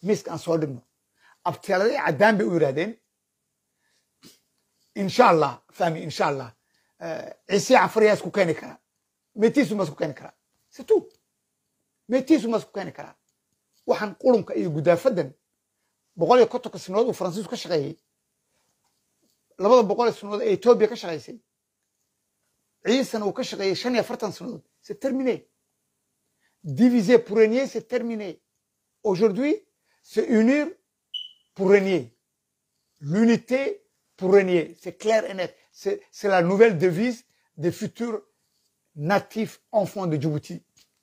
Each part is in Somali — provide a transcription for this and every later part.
miiska aan soo dhigno abteeladay caddaan bay u yidhahdeen insha allah fahmi insha allah ciise canfariyaa isku keeni karaa meetiisu ma isku keeni karaa situ meetiisu ma isku keeni karaa waxaan qurunka iyo gudaafadan boqol iyo kontonka sanadood uu faransiisku ka shaqeeyey labada boqol ee sanadood ee etoobiya ka shaqaysay ciisana uu ka shaqeeyey shan iyo afartan sanadood c'est terminé diviser pour régner c'est terminé aujourd'hui c'est unir pour régner l'unité pour régner c'est clair et net c'est c'est la nouvelle devise des futurs natifs enfants de Djibouti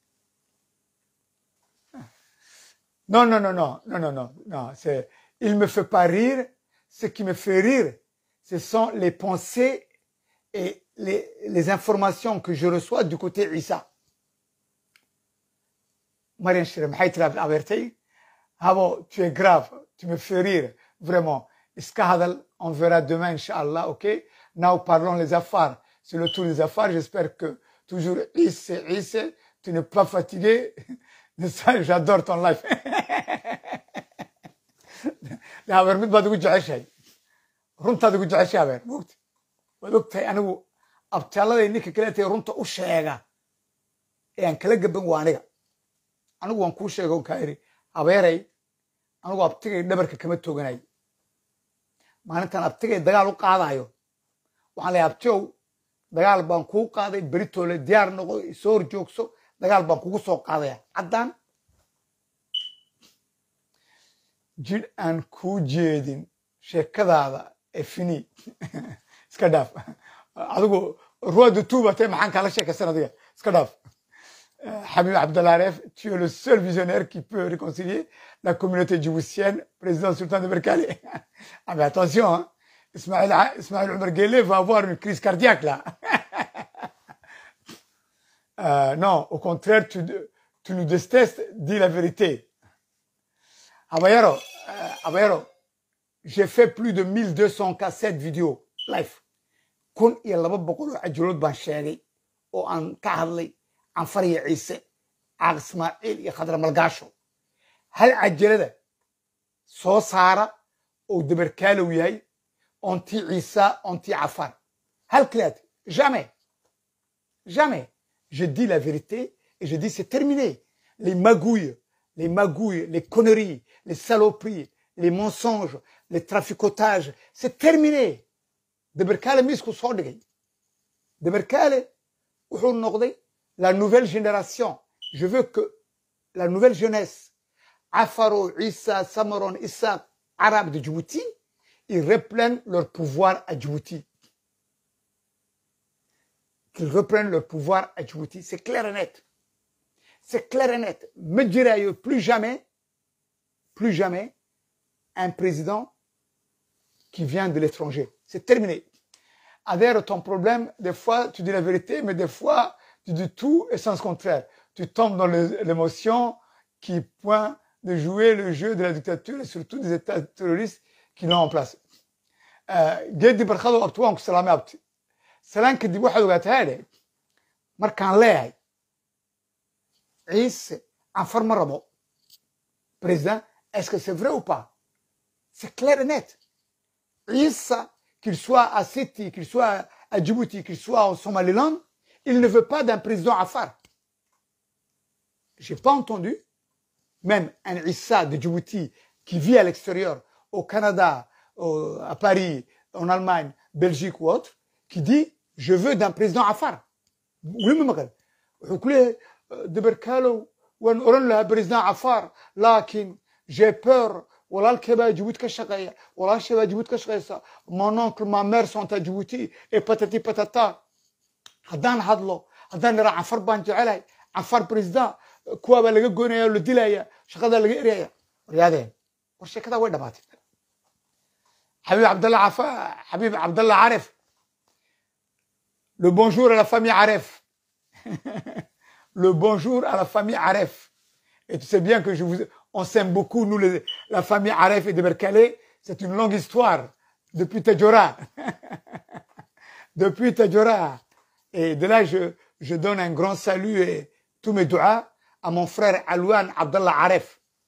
Non, non, non, non, non, non, non, non. C'est, il me fait pas rire. Ce qui me fait rire, ce sont les pensées et les, les informations que je reçois du côté Issa. Marianne Shirem, Haïtrab Avertei. Habo, tu es grave, tu me fais rire, vraiment. Iskahadal, on verra demain, Inch'Allah, ok? Now, parlons les affaires. C'est le tour des affaires. J'espère que toujours Issa, Issa, tu n'es pas fatigué. Ça, j'adore ton life. habeer mid baad ugu jeceshahay runtaad ugu jeceshay habeer mogta waad ogtahay anigu abtaaladay ninka kale tahay runta u sheega ee aan kala gaban waa aniga anigu waan kuu sheega on kaa iri habeeray anigu abtigay dhabarka kama tooganay maalintan abtigay dagaal u qaadayo waxaan leeyahay abtiyow dagaal baan kuu qaaday beritoole diyaar noqo isoo hor joogso dagaal baan kugu soo qaadaya caddaan jidh aan kuu jeedin sheekadaada ee fini iska dhaaf adigu ruwadu tuubatay maxaan kaala sheekaysan adiga iska dhaaf Habib Abdallah Aref, tu es le seul visionnaire qui peut réconcilier la communauté djiboutienne, président sultan de Berkali. ah mais attention, hein. Ismaël, Ismaël Omar Guelleh va avoir une crise cardiaque là. Euh, non, au contraire, tu, tu nous détestes, dis la vérité. Abayaro, euh, Abayaro, j'ai fait plus de 1200 cassettes vidéo live. kun iyo laba boqol oo cajulood baan sheegay oo aan ka hadlay canfariya ciise caaq ismaaciil iyo khadra malgaasho hal cajalada soo saara oo dabarkaalow yahay ontii ciisa ontii cafar hal kaliyaad jamais jamais je dis la vérité et je dis c'est terminé. Les magouilles, les magouilles, les conneries, les saloperies, les mensonges, les traficotages, c'est terminé. De Berkale misku soo dhigay. De Berkale wuxuu noqday la nouvelle génération. Je veux que la nouvelle jeunesse, Afaro, Issa, Samaron, Issa, Arabes de Djibouti, ils reprennent leur pouvoir à Djibouti. qu'ils reprennent leur pouvoir à Djibouti. C'est clair et net. C'est clair et net. Me dirais plus jamais, plus jamais, un président qui vient de l'étranger. C'est terminé. Adhère ton problème, des fois tu dis la vérité, mais des fois tu dis tout et sens contraire. Tu tombes dans l'émotion qui pointe de jouer le jeu de la dictature et surtout des États terroristes qui l'ont en place. Gedi barkado abti waan ku salaamay abti. salaan kadib waxaad ogaataa haadhe markaan leeyahay ciise canfar ma rabo président est-ce que c'est vrai ou pas c'est clair et net ciise qu'il soit à City qu'il soit à Djibouti qu'il soit au Somaliland il ne veut pas d'un président Afar j'ai pas entendu même un Issa de Djibouti qui vit à l'extérieur au Canada au, à Paris en Allemagne Belgique ou autre qui dit je veux d'un président Afar. Oui, mais مقال وكله دبركالو وان اورن لها président Afar لكن j'ai peur walaalkay baa Djibouti ka shaqeeya walaashay baa Djibouti ka shaqeysa mon oncle ma mère sont à Djibouti et patati patata haddaan hadlo haddaan iraa cafar baan jecelahay cafar président kuwa baa laga goynaya oo la dilaya shaqadaa laga eraya waryaadeen war sheekadaa way dhamaatay xabiib cabdalla cafa xabiib cabdalla caref Le bonjour à la famille Aref. le bonjour à la famille Aref. Et tu sais bien que je vous, on s'aime beaucoup, nous, les, la famille Aref et de Berkale. C'est une longue histoire. Depuis Tadjora. depuis Tadjora. Et de là, je, je donne un grand salut et tous mes doigts à mon frère Alouane Abdallah Aref,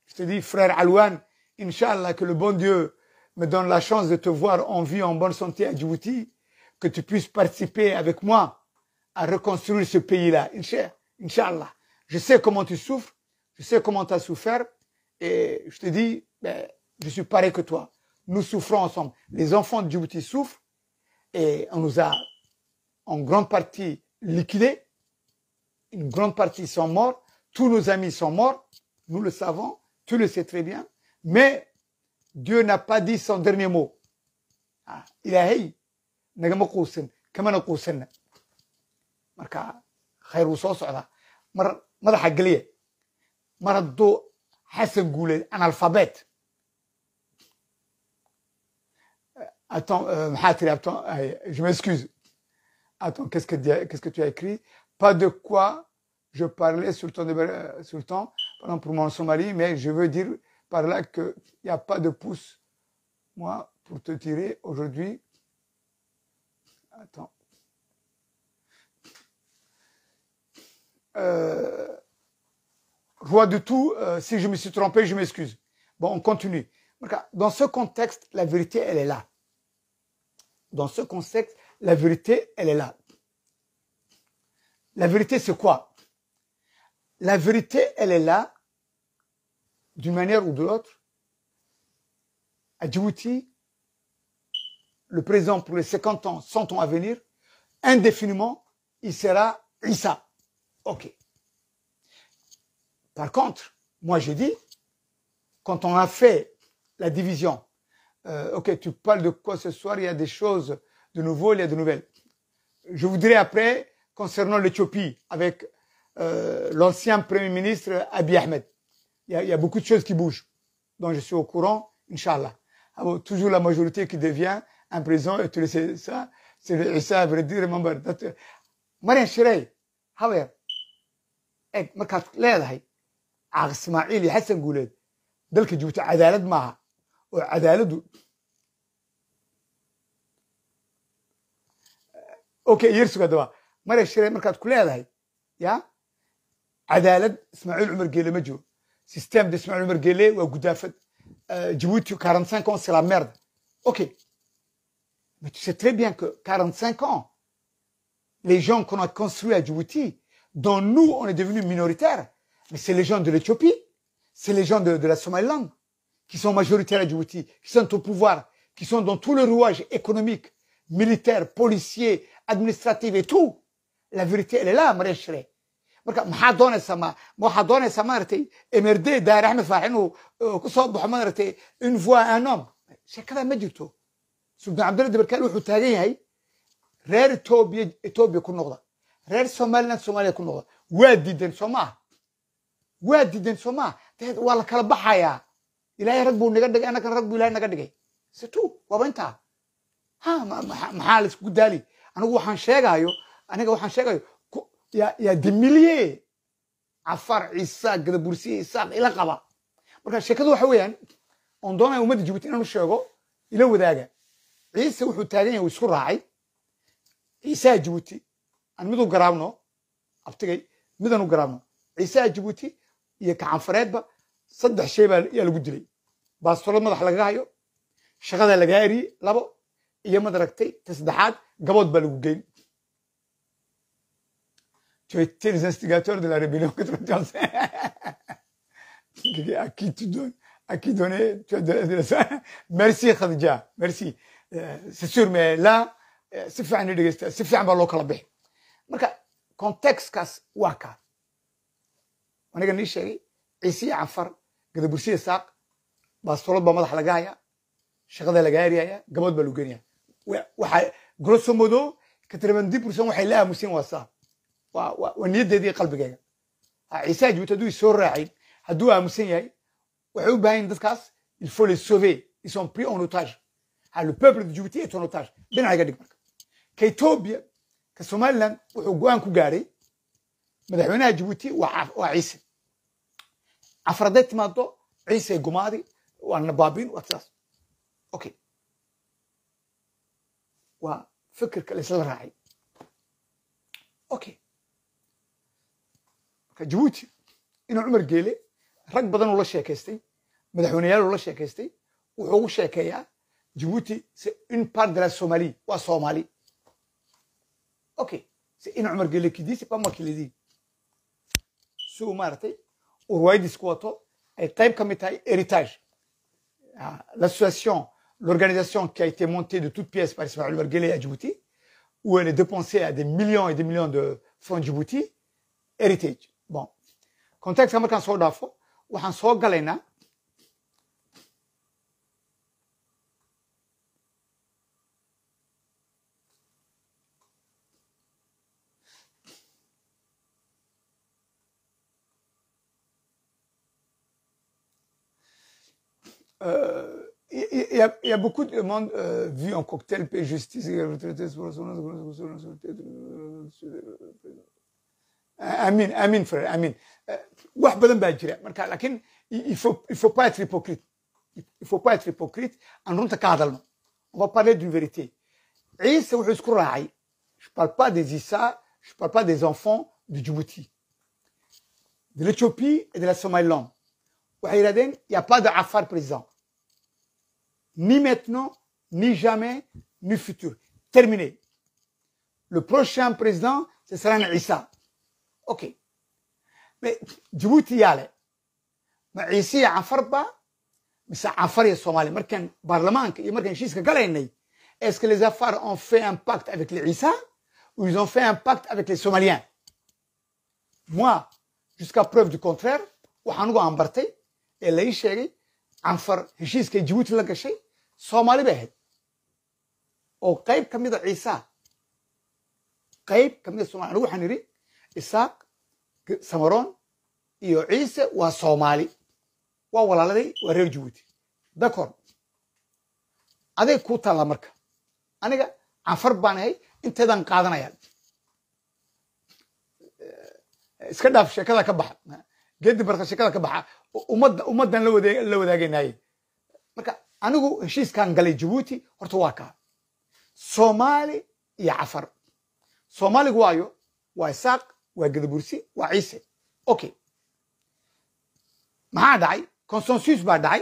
Je te dis, frère Alouane, Inch'Allah, que le bon Dieu me donne la chance de te voir en vie, en bonne santé à Djibouti, que tu puisses participer avec moi à reconstruire ce pays-là. Inch'Allah. Inch'Allah. Je sais comment tu souffres, je sais comment tu as souffert, et je te dis, ben, je suis pareil que toi. Nous souffrons ensemble. Les enfants de Djibouti souffrent, et on nous a en grande partie liquidés. Une grande partie sont morts. Tous nos amis sont morts. Nous le savons. Tu le sais très bien. Mais Dieu n'a pas dit son dernier mot. Ah, إلهي نجم قوسن كمان قوسنا مركا خير وصوص على مر ماذا حق لي مر الضوء حسن قولي أنا الفابت Attends, euh, Mahathir, attends, euh, je m'excuse. Attends, qu'est-ce que, dis- qu'est-ce que tu as écrit Pas de quoi je parlais sur le temps, de, euh, sur le temps pardon, pour mon Somalie, mais je veux dire par là qu'il n'y a pas de pouce, moi, pour te tirer aujourd'hui. Attends. Euh, roi de tout, euh, si je me suis trompé, je m'excuse. Bon, on continue. Dans ce contexte, la vérité, elle est là. Dans ce contexte, la vérité, elle est là. La vérité, c'est quoi La vérité, elle est là, d'une manière ou de l'autre. À Djibouti, le président pour les 50 ans, 100 ans à venir, indéfiniment, il sera Issa. OK. Par contre, moi je dis, quand on a fait la division, euh, ok, tu parles de quoi ce soir, il y a des choses de nouveau, il y a de nouvelles. Je voudrais après, concernant l'Éthiopie, avec euh, l'ancien Premier ministre Abiy Ahmed, il y, a, il y, a, beaucoup de choses qui bougent, dont je suis au courant, Inch'Allah. Alors, toujours la majorité qui devient un président, et tu le sais ça, c'est ça, vrai dire, remember. That, Marian Shirey, hawer, eg markaad leedahay caaq ismaaciil iyo xasan guuleed dalka joogta cadaalad maaha oo cadaaladdu okay yersuga haddaba mara shirey markaad ku leedahay ya cadaalad ismaaciil cumar geele ma jiro système de ismaaciil cumar geele waa gudaafad Djibouti 45 ans c'est la merde ok mais tu sais très bien que 45 ans les gens qu'on a construits à Djibouti dont nous on est devenus minoritaires mais c'est les gens de l'Éthiopie c'est les gens de, de la Somaliland qui sont majoritaires à Djibouti, qui sont au pouvoir, qui sont dans tout le rouage économique, militaire, policier, administratif et tout. La vérité, elle est là, Maria Shrey. marka maxaa doonaysaa ma waxaa doonaysaa maaragtay emerde daar axmed faax inuu ku soo baxo maaragtay une voix un homme sheekada ma jirto sultan cabdulla dabarkaal wuxuu taagan yahay reer etoobiya etoobiya ku noqda reer somaliland soomaaliya ku noqda waa diidan soo maaha waa diidan soo maaha dabeed waa la kala baxayaa ilaahay rag buu naga dhigay annagana rag buu ilahay naga dhigay situ waaba intaa ha maxaa la isku daali anigu waxaan sheegayo aniga waxaan sheegayo yaa demiliye cafar ciisa gadabursiye isaaq ila qaba marka sheekadu waxa weeyaan oon doonaya ummadda jibuuti inaan u sheego ila wadaaga ciise wuxuu taagan yahay uu isku raacay ciisaha jibuuti aan mid u garaabno abtigay midaan u garaabno ciisaha jibuuti iyo kacanfareedba saddex shay baa yaa lagu dilay baastolad madax lagaga hayo shaqada lagaa eriyey labo iyo madaragtay ta saddexaad gabood baa lagu geyn tu as été les instigateurs de la rébellion 91 à qui tu donnes à qui donner tu as donné ça merci Khadija merci euh, c'est sûr mais là si fiican dhegeysta si fiican baa loo kala bixi marka contextkaas waa kaa aniga nii sheegay ciise iyo cafar gadabursiya saaq baastolad baa madax laga hayaa shaqada laga eriyaya gabood baa lagu geenaya waxa grosso modo katravandi pourcent waxay la aamuseen waa saa waa niyaddeedii qalbigayga ciisaha jibuuti hadduu isoo raacin hadduu aamusan yahay waxay u baahan yihin dadkaas il faut les sauver ils sont pris en otage le peuple de Djibouti est en otage dhinaca iga dhig marka ka Ethiopia ka Somaliland wuxuu go'aan ku gaaray madaxweynaha Djibouti waa ciise afraday timaado ciise gumaadi waa nabaabin waa sidaas okay waa fikirka la isla raacay okay marka Djibouti inuu Cumar Geele rag badan uu la sheekaystay madaxweyneyaal uu la sheekaystay wuxuu ugu sheekeeyaa Djibouti c'est une part de la Somalie waa Soomaali ok c'est une Omar Gele qui dit c'est pas moi qui le dis si uu maaragtay uu riwaayadiis ku wato ay qayb ka mid tahay héritage Ah, l'association l'organisation qui a été montée de toutes pièces par Ismaël Omar Gele à Djibouti où elle est dépensée à des millions et des millions de francs Djibouti heritage bon contextka markaan soo dhaafo waxaan soo galaynaa Euh, il il- il y, a, il y a beaucoup de monde euh, vu en cocktail paix justice et retraité sur amin amin frère amin Euh, wax badan baa jira marka laakiin il il faut il faut pas être hypocrite il faut pas être hypocrite aan runta ka hadalno on va parler d'une vérité ciise wuxuu isku raacay je parle pas des Issa je parle pas des enfants du Djibouti de l'Éthiopie et de la Somaliland waxay yidhahdeen il y a pas de Afar président ni maintenant ni jamais ni futur terminé le prochain président ce sera un Issa ok mais Djibouti yaa leh ma ciise iyo cafar ba mise cafar iyo soomaali markaan baarlamaanka iyo markaan heshiiska galaynay est-ce que les afars ont fait un pacte avec les Issa ou ils ont fait un pacte avec les Somaliens moi jusqu'à preuve du contraire waxaan ugu ambartay ee la ii sheegay canfar heshiiskay Djibouti la gashay soomaali bay ahayd oo qayb ka mid a ciisa qayb ka mid a soomaali anigu waxaan idhi isaaq samaroon iyo ciise waa soomaali waa walaaladay waa reer Djibouti d'accord aday ku taalla marka aniga canfar baan ahay inteedaan qaadanaya iska dhaaf sheekada ka baxa geedi barka sheekada ka baxa ummadda ummaddan la wadaag la wadaagaynaye marka anigu heshiiskan galay Djibouti horta waa kaa Soomaali iyo Cafar Soomaaligu waayo waa Isaaq waa Gadabursi waa Ciise okay maxaa dhacay consensus baa dhacay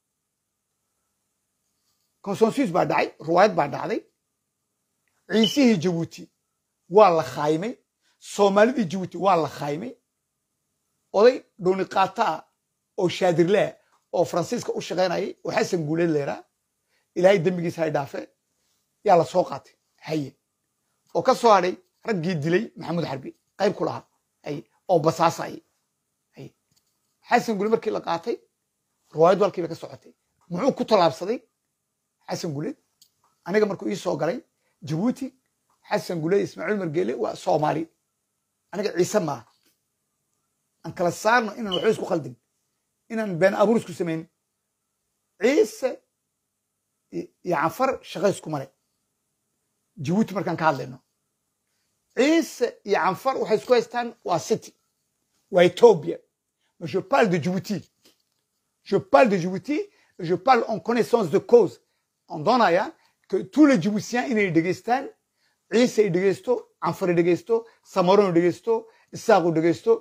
consensus baa dhacay ruwaayad baa dhacday ciisihii Djibouti waa la khaymay Soomaalidii Djibouti waa la khaymay oday dhuuni qaata ah oo shaadirle ah oo faransiiska u shaqaynayay oo xasan guuleed leeraa ilaahay dembigiisa hay dhaafe yaa la soo qaatay haye oo ka soo hadhay raggii dilay maxamuud xarbi qayb ku lahaa haye oo basaasayay haye xasan guuleed markii la qaatay riwaayaddu halkii bay ka socotay muxuu ku tallaabsaday xasan guuleed aniga markuu ii soo galay jabuuti xasan guuleed ismaaciil margeele waa soomaali aniga ciise maaha aan kala saarno inaan waxba isku khaldin inaan been abuur isku samayn ciise iyo canfar shaqa isku male jabuuti markaan ka hadlayno ciise iyo canfar waxay isku haystaan waa city waa ethiopia mais je parle de Djibouti je parle de Djibouti et je parle en connaissance de cause en doonaya que tous les Djiboutiens inay dhegeystaan ciise ay dhegeysto canfar ay dhegeysto samaron ay dhegeysto isaaq u dhegeysto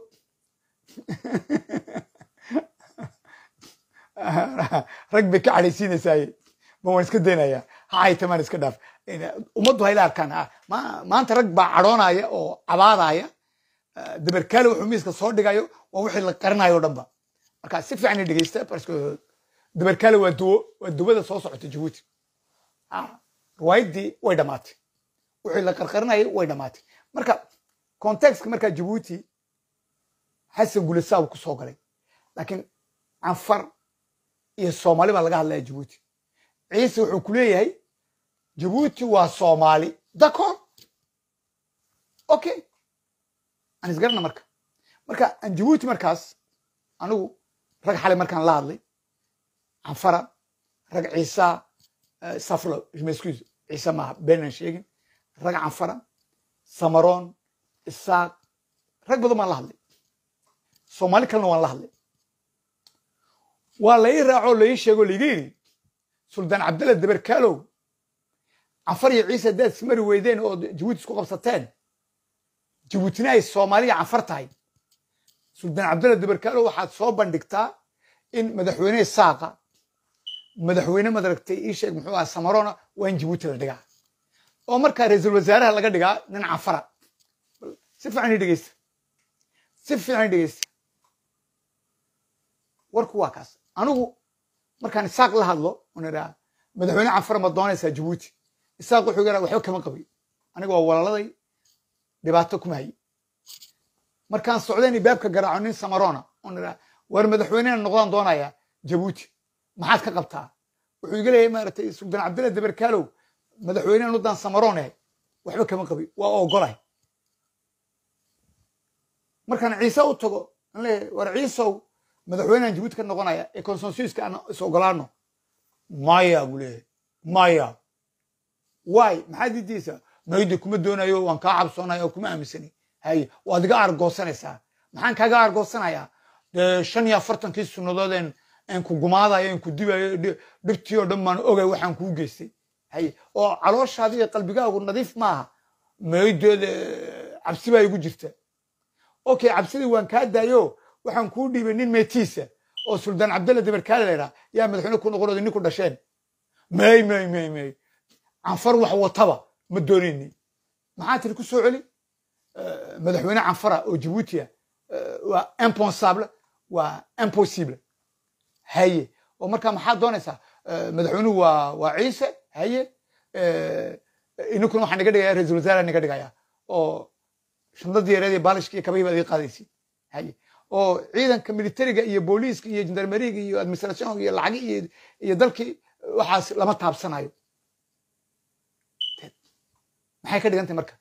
rag bay ka cadhaysiinaysaay ma waan iska daynaya ha haytamaan iska dhaaf ummaddu hayla arkaan maanta rag baa cadhoonaya oo cabaadaya dabarkaale wuxuu miiska soo dhigayo waa wixii la qarinayo o dhan ba marka si fiican dhegeysta parce dabarkaale waa duwo waa duwada soo socota jabuuti riwaayaddii way dhamaatay wixii la qarqarinayay way dhamaatay marka contextka markaa jabuuti xasan gulesaa uu ku soo galay laakiin canfar iyo soomaali baa laga hadlaya jabuuti ciise wuxuu ku leeyahay jabuuti waa soomaali d'accord okay aan isgarana marka marka aan jabuuti markaas anigu rag xalay markaan la hadlay canfara rag ciisa saflo excuse ciise maaha beenaan sheegin rag canfara samaroon isaaq rag badan baan la hadlay soomaali kalena waan la hadlay waa la ii raacoo la ii sheegoo laiga yidhi suldaan cabdalla dabarkaalow canfar iyo ciise haddaad ismari weydeen oo jabuuti isku qabsateen jabuutina ay soomaaliya canfar tahay suldaan cabdalla dabarkaalo waxaad soo bandhigtaa in madaxweyne saaqa madaxweyne madaragtay ii sheeg muxuu aha samarona waa in jabuuti la dhigaa oo markaa ra-iisul wasaaraha laga dhigaa nin cafara si fiican ii dhegeysta si fiican ii dhegeysta warku waa kaas anigu markaan isaaq la hadlo on idhaa madaxweyne cafara ma doonaysaa jabuuti isaaq wuxuu yidhaa waxba kama qabi aniga waa walaaladay dhibaato kuma hayi markaan socdayn baabka garaaco nin samarona on idhaa war madaxweynena noqdaan doonaya jabuuti maxaad ka qabtaa wuxuu iga leeyahay maaragtay suldaan cabdilla dabarkaalow madaxweynehan udan samaroon ahay waxba kama qabi waa ogolahay markaan ciise u tago an leeyahay war ciisow madaxweynehan jabuuti ka noqonaya ee consensuska aan is ogolaano maya buu leeyahay maya waay maxaad diidaysaa mayda kuma doonayo waan kaa cabsoonaya oo kuma aaminsani haye waad iga aargoosanaysaa maxaan kaaga aargoosanayaa dee shan iyo afartankii sunnadood en en ku gumaadayo en ku dibayo dhibtii oo dhan baan ogay waxaan kuu geystay haye oo calooshaadi iyo qalbigaagu nadiif maaha maydeeda cabsi baa igu jirta okay cabsidii waan kaa daayo waxaan kuu dhiibay nin meetiisa oo suldaan cabdalla dabarkaale la yidhaha yaa madaxweyne ku noqonooda nin ku dhasheen may may may may canfar wax wataba ma doonayni maxaa tiri ku soo celi madaxweyne canfara oo jabuuti ah waa impensable waa impossible haye oo markaa maxaad doonaysaa madaxweynuhu waa waa ciise haye ininkuna waxaa naga dhigaya ra-isul wasaare naga dhigaya oo shandadii yareed iyo baalishka iyo kabahii baad iga qaadaysi haye oo ciidanka militariga iyo booliiska iyo jandarmeriga iyo administrationka iyo lacagi iyo iyo dalkii waxaas lama taabsanayo maxay ka dhigantay marka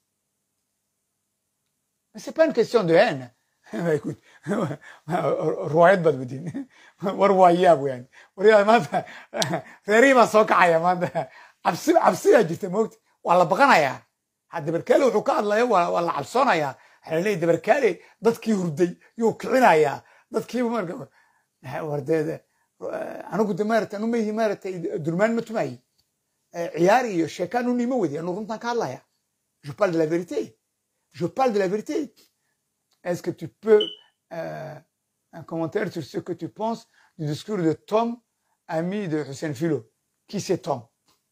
c'est pas une question de haine écoute riwaayad baad wadiin war waa yaab weyan war maanta reerihii baa soo kacaya maanta cabsi cabsiyaa jirta moogta waa la baqanayaa ha dabarkaale wuxuu ka hadlaya waa la cabsoonayaa waxaa la leeyahy dabarkaale dadkii hurday yuu kicinayaa dadkiiba marka wardeede anigu de maarata anu mayihi maaratay durmaan ma tumayi ciyaar iyo sheekaan unu ima wadi anu runtaan ka hadlaya je parle de la vérité je parle de la vérité est-ce que tu peux euh, un commentaire sur ce que tu penses du discours de Tom, ami de Hussein Philo Qui c'est Tom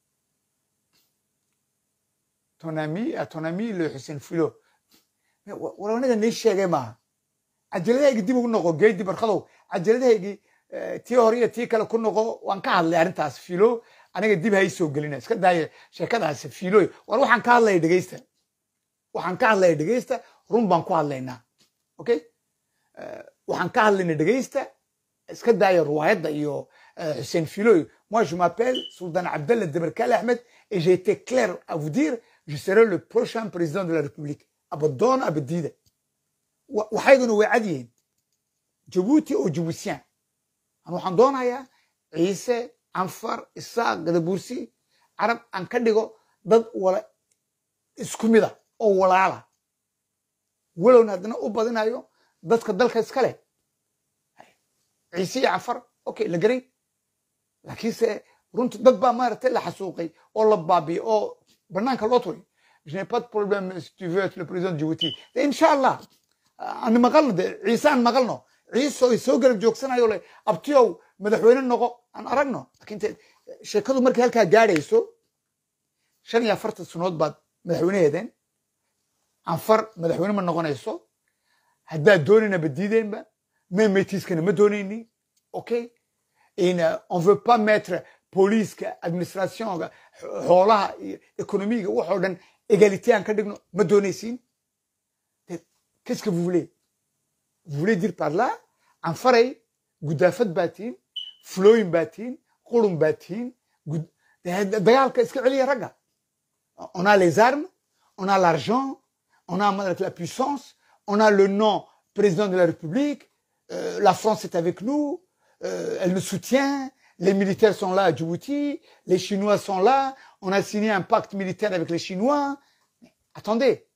Ton ami, à ton ami le Hussein Philo. war aniga nii sheegay maaha cajaladahaygi dib ugu noqo geedi barkadow cajaladahaygi tii hore iyo tii kale ku noqo waan ka hadlay arrintaas filo aniga dib hay soo gelina iska daaya sheekadaas filoy war waxaan ka hadlaya dhegeysta waxaan ka hadlaya dhegeysta run baan ku hadlaynaa okay waxaan ka hadlayna dhegeysta iska daaya riwaayadda iyo Hussein Filoy moi je m'appelle Sultan Abdallah Debarkal Ahmed et j'ai été clair à vous dire je serai le prochain président de la République abadoon abadiida waxayduna way cad yihiin jabuuti oo jabuutiyaan ama waxaan doonayaa ciise canfar isaaq gadabuursi carab aan ka dhigo dad wala isku mida oo walaala walowna haddana u badinayo dadka dalka iska leh ciise iyo cafar okay la garay laakiinse runta dad baa maaragtay la xasuuqay oo la baabiyey oo banaanka loo turay je n'ai pas de problème si tu veux être le président de Djibouti insha allah aan maqalno de ciise aan maqalno ciise oo soo garab joogsanayo le abtiyow madaxweyne noqo aan aragno laakiin sheekadu markay halkaa gaadhayso shan iyo afartan sanood baad madaxweyneheedeen canfar madaxweyne ma noqonayso haddaad doonayna badiideenba memetiskana ma doonayni okay on veut pas mettre booliiska administrationga xoolaha iyo economiga waxoo dhan égalité aan ka dhigno ma doonaysiin qu'est-ce que vous voulez vous voulez dire par là canfaray gudaafad baa tihin flooyin baa tihin qurun baa tihin dagaalka iska celiya ragga on a les armes on a l'argent on a la puissance on a le nom président de la République euh, la France est avec nous euh, elle nous soutient les militaires sont là à Djibouti les Chinois sont là on a signé un pacte militaire avec les Chinois Mais attendez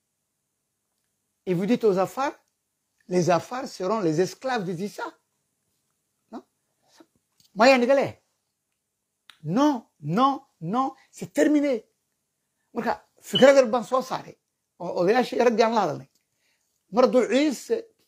et vous dites aux Afars les Afars seront les esclaves de Issa non Maya Nigale non non non c'est terminé marka fikrad yar baan soo saaray oo odayaashii raggii aan la hadalnay mar hadduu ciise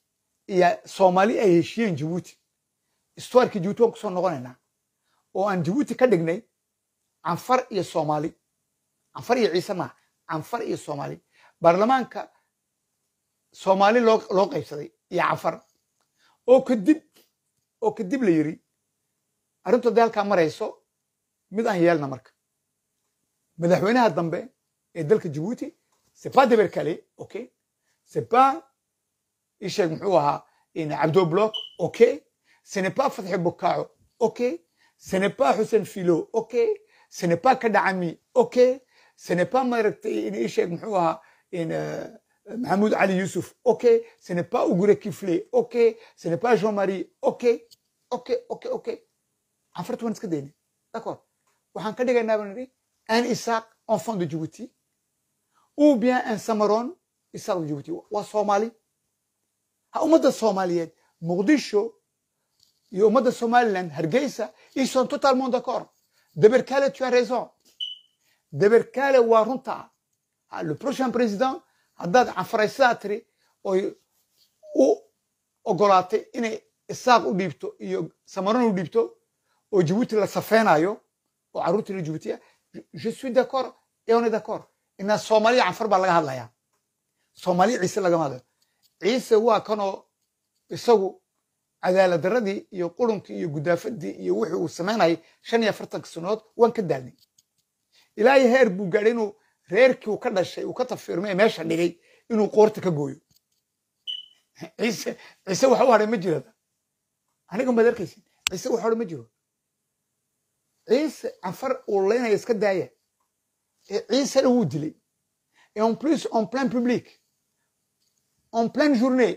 iyo soomaali ay heshiyeen jabuuti istuarkii jabuuti waan kusoo noqonaynaa oo aan jabuuti ka dhignay canfar iyo soomaali canfar iyo ciise maaha canfar iyo soomaali baarlamaanka soomaali loo loo qaybsaday iyo canfar oo kadib oo kadib la yiri arrintu hadday halkaa marayso mid aan yeelna marka madaxweynaha dambe ee dalka jabuuti c'est pas deberkale okay c'est pas isheeg muxuu ahaa cabdo block okay ce n'est pas fatxi bukaaco okay ce n'est pas xuseen filo okay ce n'est pas kadhacami okay ce n'est pas maaragtay isheeg muxuu ahaa maxamuud cali yusuf okay ce n'est pas ugure kifle okay ce n'est pas jean marie okay okay okay okay canfarta waan iska daynay d'accord waxaan ka dhigaynaa baan nidhi un isaaq enfant de djibouti ou bien un samaron isaaq de djibouti waa soomaali ha ummadda soomaaliyeed muqdisho iyo ummadda somaliland hargeysa ils sont totalement d'accord deberkale tu as raison deberkale waa runta le prochain président haddaad canfaraysadaa tiri oy u ogolaatay inay isaaq u dhiibto iyo samaron u dhiibto oo jabuuti la safeynayo oo carruurtii la jabuutiya je suis d'accord et on est d'accord inaa soomaaliya canfar baa laga hadlayaa soomaaliya ciise lagama hadlayo ciise waa kanoo isagu cadaalad daradii iyo qurunkii iyo gudaafadii iyo wixii uu samaynayay shan iyo afartanka sanood waan ka daalnay ilaahay heer buu gaadhay inuu reerkii uu ka dhashay uu ka tafirmay ee meesha dhigay inuu qoorta ka gooyo ciise ciise waxa u hadhay ma jirada aniga maad arkaysin ciise waxa hadhay ma jiro ciise canfar uu leynaya iska daaya ee ciisena wuu dilay et en plus en plein public en pleine journée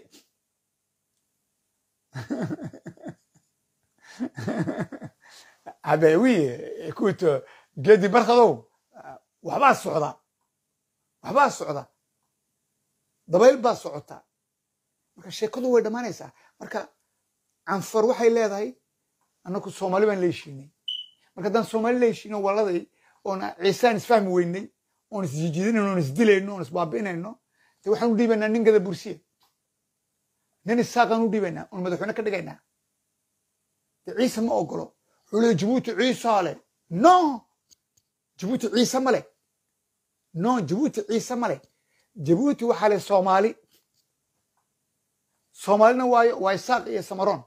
ah ben oui écoute geedi barkadow waxbaa socda waxbaa socda dabayl baa socota marka sheekadu way dhammaanaysaa marka canfar waxay leedahay annaku soomaali baan la heshiinay marka haddaan soomaali la heshiino waladay oon ciisaan isfahmi weynay oon isjijiidinayno oon isdilayno oon isbaabi'inayno dee waxaan u dhiibaynaa nin gada bursiya nin isaaqaan u dhiibaynaa oon madaxweyne ka dhigaynaa dee ciise ma ogolo wuxuu leey jabuuti ciisaa leh no jabuuti ciise ma leh no jabuuti ciise ma leh jabuuti waxaa leh soomaali soomaalina waayo waa isaaq iyo samaroon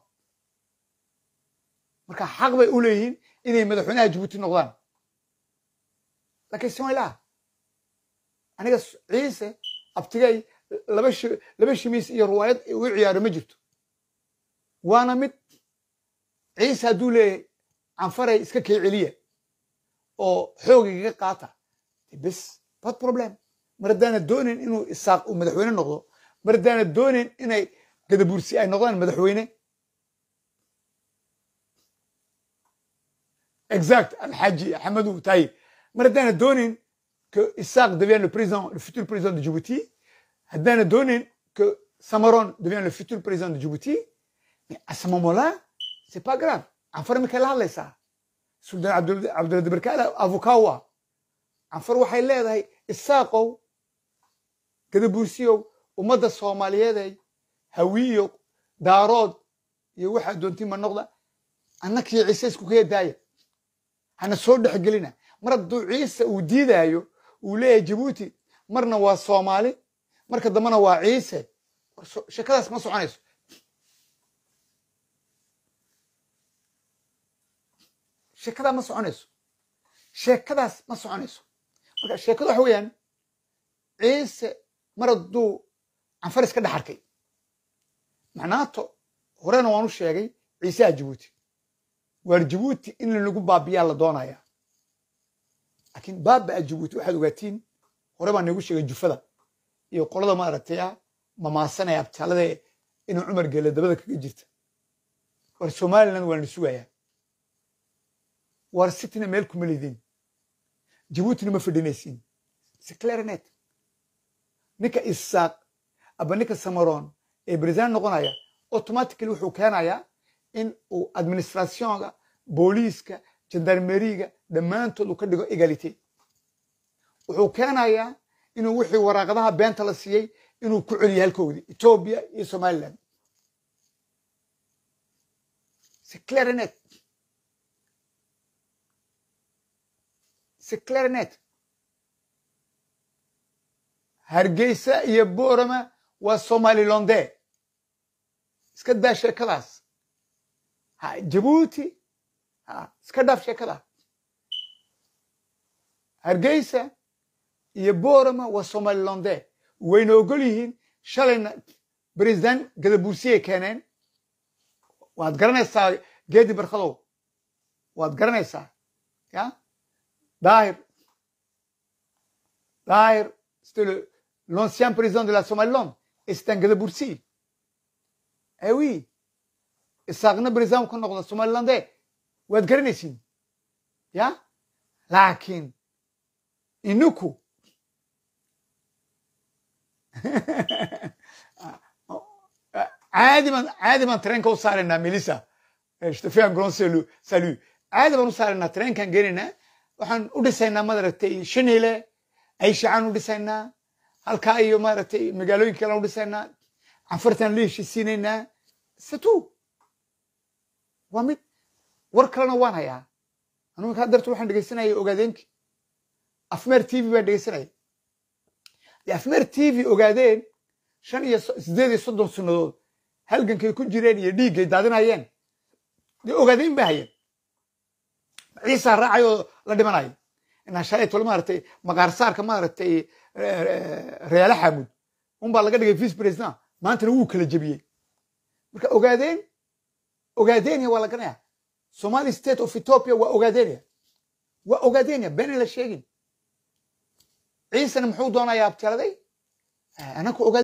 marka xaq bay u leeyihiin inay madaxweynaha jabuuti noqdaan laakiin somalilaha aniga ciise abtigay laba laba shimiis iyo riwaayad u ciyaaro ma jirto waana mid ciise hadduu leeyahay canfaray iska kee celiya oo xoogigaga qaata bes bad problem mar haddaana doonin inuu isaaq uu madaxweyne noqdo mar haddaana doonin inay gadabursi ay noqdaan madaxweyne exact alxaaji axmedu taye mar haddaana doonin que Isaac devienne le président, le futur président de Djibouti, Haddana donne que Samaron devient le futur président de Djibouti, mais à ce moment-là, c'est pas grave. Anfar Michael hadlaysaa Sultan Cabduladi Barkaala avokawa anfar waxay leedahay isaaqow gadabuursiyow ummadda soomaaliyeeday hawiyo daarood iyo waxaa doontii ma noqda annakii ciise isku kaya daaya hana soo dhexgelina mar hadduu ciise uu diidaayo uu leeyahay jabuuti marna waa soomaali marka dambena waa ciise sheekadaas ma soconayso sheekadaa ma soconayso sheekadaas ma soconayso marka sheekadu waxa weeyaan ciise mar hadduu canfar iska dhex arkay macnaato horena waan u sheegay ciiseha jabuuti waar jabuuti in lagu baabiyaa la doonaya laakiin baabaa jabuuti waxaad ogaatiin hore baan nagu sheegay jufada iyo qolada maaragtay ah mamaasanaya abtaalada inuu cumar gele dabada kaga jirta war somaliland waa na sugayaa war sitina meel kuma leediin jabuutina ma fadhinaysiin seclaranet ninka isaaq aba ninka samaroon ee president noqonaya automatically wuxuu keenayaa in uu administrationga booliiska jandarmeriga dhammaantood uu ka dhigo egalite wuxuu keenayaa inuu wixii waraaqadaha beenta la siiyey inuu ku celiyo halkoodii etoobiya iyo somaliland c'est clair et net c'est clair et net hargeysa iyo boorama waa somalilandee iska daa sheekadaas ha jabuuti ha iska dhaaf sheekada hargeysa iyo boorama waa somalilandee wayna ogol yihiin shalayna president gadabuursiyay keeneen waad garanaysaa geedi barkadow waad garanaysaa ya daahir daahir c'était le l'ancien président de la Somaliland et c'est un gadaboursi eh oui isaaqna président ka noqda somalilandee waad garanaysiin ya laakiin inuku caadi baan caadi baan tareenka u saaraynaa melissa je te fais un grand salut salut caadi baan u saaraynaa tareenkaan geenaynaa waxaan u dhisaynaa maaragtay shanile ayshacan u dhisaynaa halkaa iyo maaragtay magaalooyinka kale u dhisaynaa canfartaan la heshiisiinaynaa satu waa mid war kalena waan hayaa anugu kaa darta waxaan dhegeysanaya ogaadeenki afmeer t v baan dhegeysanaya dee afmeer t v ogaadeen shan iyo sideed iyo soddon sannadood halgankay ku jireen iyo dhiiggay daadinayeen dee ogaadeen ba hayeen ciisaa raacay oo la dhimanayo inaa shalaytol maaragtay maqaarsaarka maaragtay reyaale xaamud unbaa laga dhigay vice president maantana wuu kala jebiyey marka ogaadeen ogaadenia waa la garanaya somali state of ethiopia waa ogaadenia waa ogaadenia been la sheegin ciisana muxuu doonayaa abtiraday anaku ogaad